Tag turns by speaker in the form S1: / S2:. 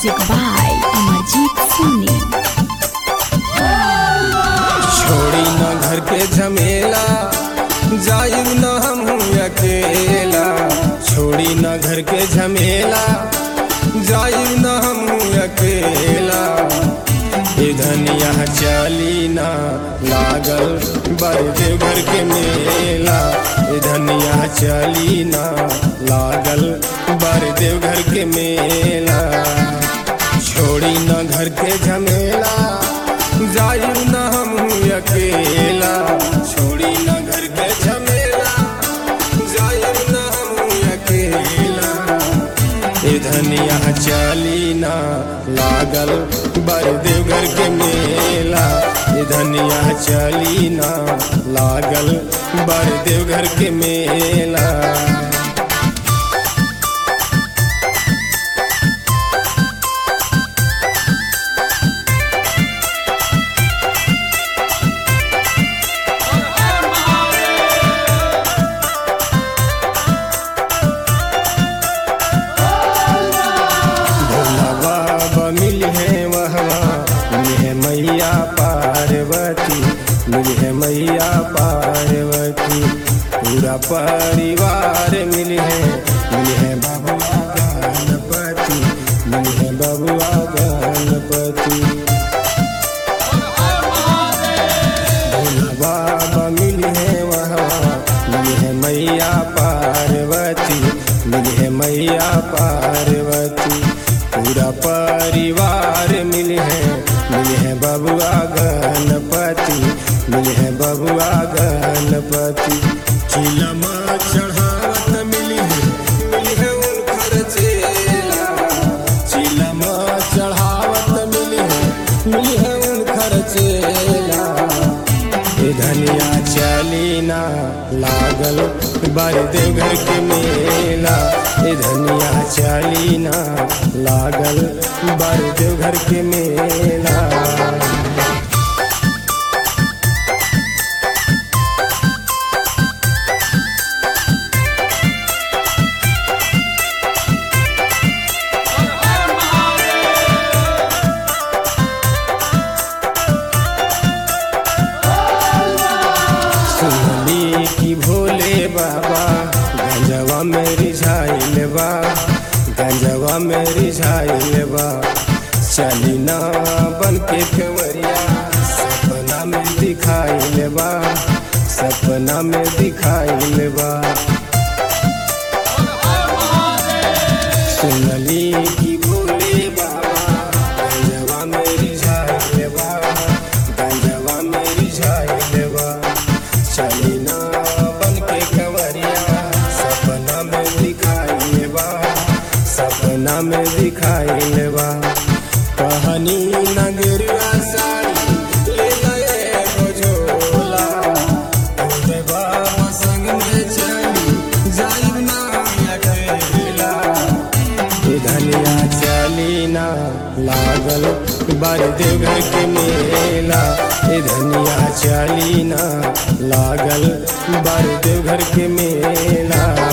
S1: Music by Amarjeet Soni.
S2: छोड़ी न घर के झमेला जाइब न हम अकेला छोड़ी न घर के झमेला जाइब न हम अकेला ए धनिया चली ना लागल बड़े घर के मेला ए धनिया चली ना लागल बड़े घर के मेला छोड़ी न घर के झमेला जाइब न हम अकेला छोड़ी न घर के झमेला जाइब न हम अकेला ए धनिया चली ना लागल बरदेव घर के मेला ए धनिया चली ना लागल बरदेव घर के मेला भोला बाबा मिल है वहवा मिल है मैया पार्वती मिल है मैया पार्वती पूरा परिवार मिल है मिल है बबुआ गणपति मिल है बबुआ गणपति भोला बाबा मिल है वहाँ मिल है मैया पार्वती मिल है मैया पार्वती पूरा परिवार मिल है मिल है बबुआ गणपति मिल है बबुआ गणपति चिलमा चढ़ावत मिल है मिल है उनकर चेला चिलमा चढ़ावत मिल है मिल है उनकर चेला ए धनिया चली ना लागल बरदेव घर के मेला ए धनिया चली ना लागल बरदेव घर के मेला सुनली की भोले बाबा गंजवा में रिझाइल बा गंजवा में रिझाइल बा चली ना बन के कंवरिया सपना में दिखाइल बा सपना में दिखाइल बा सुनली की भोले बाबा गंजवा में रिझाइल बा गंजवा में रिझाइल बा चली ना बन के कंवरिया सपना में दिखाइल बा सपना में दिखाइल बा कहानी नगरिया साड़ी ले गए झोला तोरे बाबा संग में चली जाइब ना अकेला ए धनिया चली ना लागल बरदेव घर के मेला ए धनिया चली ना लागल बरदेव घर के मेला